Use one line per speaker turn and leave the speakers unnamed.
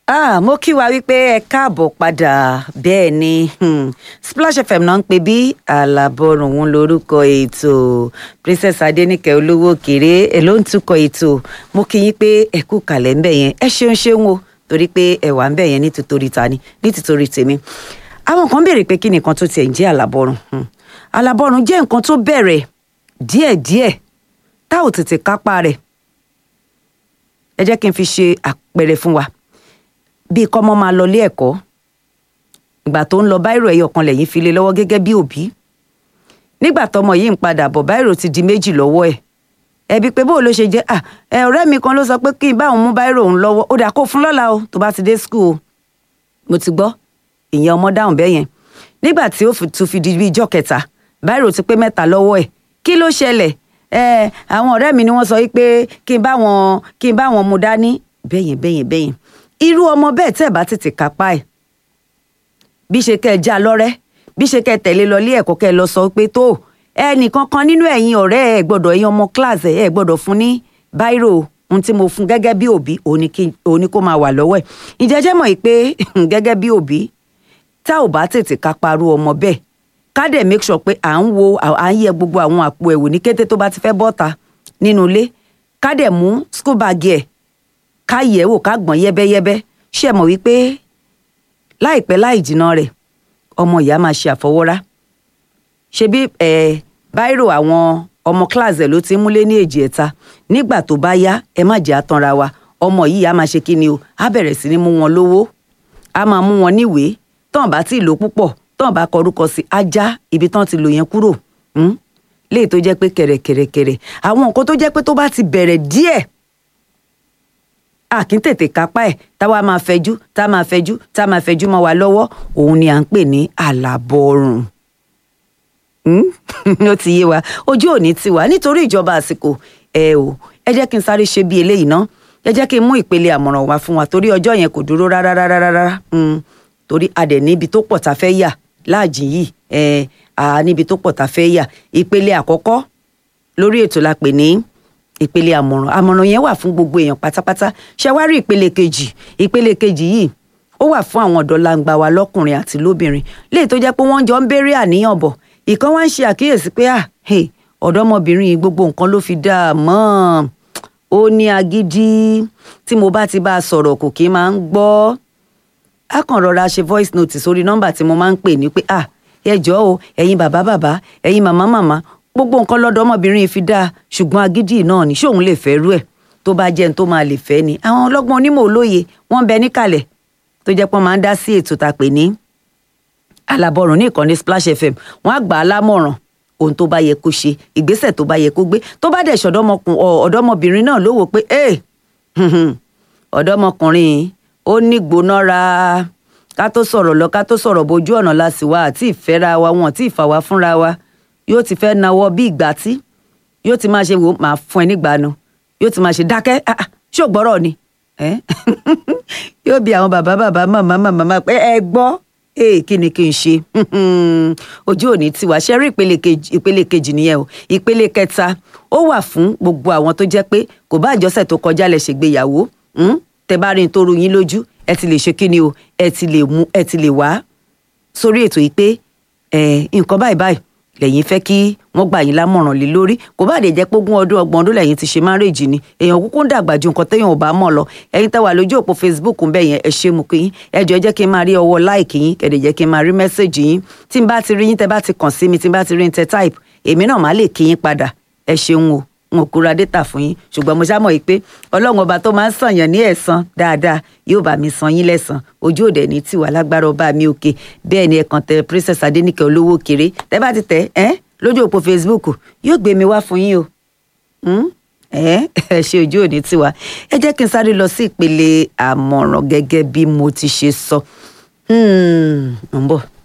ah mo kí wa wípé ẹ káàbọ̀ padà bẹ́ẹ̀ ni hmm, Splash FM náà ń pè bí alábọ̀rùn òun lórúkọ ètò Princess Adéníkẹ́ olówó kéré ẹ ló ń túkọ̀ ètò mo kí yín pé ẹ kú kàlẹ̀ ńbẹ̀ yẹn ẹ ṣeun ṣeun o torí pé ẹ wà ńbẹ̀ yẹn ní tìtorí ta ni ní tìtorí tèmi àwọn kan béèrè pé kí ni nǹkan tó tiẹ̀ ń jẹ́ alábọ̀rùn hmm. alábọ̀rùn jẹ́ nǹkan tó bẹ̀rẹ̀ díẹ̀díẹ̀ tá ò tètè kápá rẹ̀ ẹ jẹ́ kí n fi ṣe àpẹẹrẹ fún wa bíi kọ́mọ máa lọ ilé ẹ̀kọ́ ìgbà tó ń lọ báírò ẹyọ kan lẹ́yìn fi lé lọ́wọ́ gẹ́gẹ́ bí òbí nígbà tọmọ yìí ń padà bọ̀ báírò ti di méjì lọ́wọ́ ẹ̀ ẹbí pé bóò ló ṣe jẹ́ à ẹ ọ̀rẹ́ mi kan ló sọ pé kí n bá òun mú báírò òun lọ́wọ́ ó dà kó fún lọ́la o tó bá ti dé skul o mo ti gbọ́ ìyẹn ọmọ dáhùn bẹ́ẹ̀ yẹn nígbà tí ó tún fi di bíi ijọ́ kẹta báírò ti pé mẹ́ta lọ́wọ́ ẹ̀ kí ló ṣẹlẹ̀ ẹ àwọn ọ̀rẹ́ mi ni wọ́n sọ wípé kí n bá wọn kí n bá wọn mú dání bẹ́yẹn bẹ́yẹn bẹ́yẹn irú ọmọ bẹ́ẹ̀ tẹ́ ẹ̀ bá tètè kápá ẹ̀ bí ṣe kẹ́ ẹ já lọ́rẹ́ bí ṣe kẹ́ ẹ tẹ̀lé lọ ilé ẹ̀kọ́ kẹ́ ẹ lọ sọ pé tó ẹnìkan kan nínú ẹ̀yin ọ̀rẹ́ ẹ̀ gbọ́dọ̀ ẹ̀yin ọmọ kíláàsì ẹ̀ gbọ́dọ̀ fún ní báírò ohun tí mo fún gẹ́gẹ́ bí òbí òní kó máa wà lọ́wọ́ ẹ̀ ìjẹ́jẹ́ mọ̀ pé gẹ́gẹ́ bí òbí tá ò bá tètè kápárú ọmọ bẹ́ẹ̀ ká dẹ̀ make sure pé à ń wo à ń yẹ gbogbo àwọn àpò ẹ̀wò ní kété tó bá ti fẹ́ bọ́ta nínú ilé ká dẹ̀ mú school bag ẹ̀ ká yẹ̀ wò ká gbọ̀n yẹ́bẹ́yẹ́bẹ́ ṣe mọ̀ wípé láìpẹ́ láì jìnnà rẹ̀ ọmọ ìyá máa ṣe àfọwọ́rá ṣebí ẹ̀ báírò àwọn ọmọ kíláàsì ẹ̀ ló ti ń múlé ní èjì ẹ̀ta nígbà tó bá yá ẹ má jẹ́ àtanra wa ọmọ yìí á máa ṣe kí ni o á bẹ̀rẹ̀ sí ní mú wọn lówó á máa mú wọn níwèé tán bá tí ì lò púpọ̀ tán bá kọrúkọ sí ajá ibi tán ti lò yẹn kúrò léyìí tó jẹ́ pé kẹ̀rẹ̀kẹ̀rẹ̀kẹ̀rẹ̀ àwọn nǹkan tó jẹ́ pé tó bá ti bẹ̀rẹ̀ díẹ̀ a kì í tètè kápá ẹ̀ táwa máa fẹjú tá máa fẹjú tá máa fẹjú mọ́ wa lọ́wọ́ òun ni à ń pè ní àlàbọ̀rùn ó ti yé wa ojú òní ti wà nítorí ìjọba àsìkò ẹ o ẹ jẹ́ kí n sáré ṣe bí eléyìí ná ẹ jẹ́ kí n mú ìpele àmọ̀ràn wá fún wa torí ọjọ́ yẹn kò dúró rárá rárá rárá torí a dẹ̀ níbi tó pọ̀ tá a fẹ́ yà láàjì yìí ẹ à níbi tó pọ̀ tá a fẹ́ yà ìpele àkọ́kọ́ lórí ètò la pè ní ìpele àmọ̀ràn àmọ̀ràn yẹn wà fún gbogbo èèyàn pátápátá ṣe wá rí ìpele kejì ìpele kejì yìí ó wà fún àwọn ọ̀dọ́ langba wa lọ́kùnrin àti lóbìnrin léyìí tó jẹ́ pé wọ́n jọ ń béèrè àníyàn bọ̀ ìkan wá ń ṣe àkíyèsí pé à ọ̀dọ́mọbìnrin yìí gbogbo nǹkan ló fi dá a mọ́ ó ní agídí tí mo bá ti bá a sọ̀rọ̀ kò kí máa ń gbọ́ á kàn rọra ṣe voice note sórí nọ́mbà tí mo máa ń pè ní pé à ẹ jọ̀ọ́ o ẹ̀yin bàbá bàbá ẹ̀yin màmá màmá gbogbo nǹkan lọ́dọ̀ ọmọbìnrin fi dáa ṣùgbọ́n agídí náà ni ṣóun lè fẹ́ rú ẹ̀ tó bá jẹ́ ní tó máa lè fẹ́ ni àwọn ọlọ́gbọ́n onímọ̀ olóye wọ́n ń bẹ níkàlẹ̀ tó jẹ́ pé wọ́n máa ń dá sí ètò tá a pè ní alábọ̀rùn ní ìkànnì Splash FM wọ́n á gbà á lámọ̀ràn ohun tó bá yẹ kó ṣe ìgbésẹ̀ tó bá yẹ kó gbé tó bá dẹ̀ ṣọ̀dọ́mọbìnrin náà ló wò pé ẹ ọ̀dọ́mọkùnrin ó ní gbónára ká tó sọ̀rọ̀ lọ ká tó sọ̀rọ̀ bójú ọ̀nà la sì wá àti ìfẹ́ra wa wọn àti ìfà wá fúnra wa yóò ti fẹ́ nawọ́ bí ìgbà tí yóò ti máa ṣe wò máa fún ẹ nígbàánu yóò ti máa ṣe dákẹ́ ṣó gbọ́rọ̀ ni yóò bi àwọn bàbá bàbá màmá màmá pé ẹ gbọ́ ee kí ni kí n ṣe ojú òní tiwa ṣe rí ìpele kejì nìyẹn o ìpele kẹta ó wà fún gbogbo àwọn tó jẹ́ pé kò bá àjọsẹ̀ tó kọjá lẹ̀ ṣègbéyàwó tẹ bá rí n tó ru yín lójú ẹ ti lè ṣe kí ni o ẹ ti lè mú ẹ ti lè wá sórí ètò yìí pé nǹkan báyìí báyìí lẹ́yìn fẹ́ kí wọ́n gbà yín lámọ̀ràn lé lórí kò bá dé jẹ́ pé ogún ọdún ọgbọ̀n ọdún lẹ́yìn ti ṣe márèjì ni èèyàn kúkú ń dàgbà ju nǹkan téèyàn ò bá mọ̀ lọ ẹ̀yin tẹ́ wà lójú òpó Facebook ń bẹ̀ yẹn ẹ ṣé mu kí yín ẹ jọ̀ọ́ jẹ́ kí n máa rí ọwọ́ láìkì yín kẹ̀dẹ̀ jẹ́ kí n máa rí mẹ́sẹ̀gì yín tí n bá ti rí yín tẹ́ bá ti kàn sí mi tí n bá ti rí yín tẹ́ type èmi náà má lè kí yín padà ẹ ṣeun o wọn kò ra data fún yín ṣùgbọ́n mo ṣàmọ̀ yìí pé ọlọ́run ọba tó máa ń sànyàn ní ẹ̀san dáadáa yóò bá mi san yín lẹ́san ojú òde ní tiwa lágbára ọba mi òkè bẹ́ẹ̀ ni ẹ̀kan tẹ Princess Adéníkẹ́ olówó kéré tẹ́ bá ti tẹ̀ ẹ́ lójú òpó Facebook yóò gbé mi wá fún yín o ẹ ẹ ṣe ojú òní tiwa ẹ jẹ́ kí n sáré lọ sí ìpele àmọ̀ràn gẹ́gẹ́ bí mo ti ṣe sọ ń bọ̀.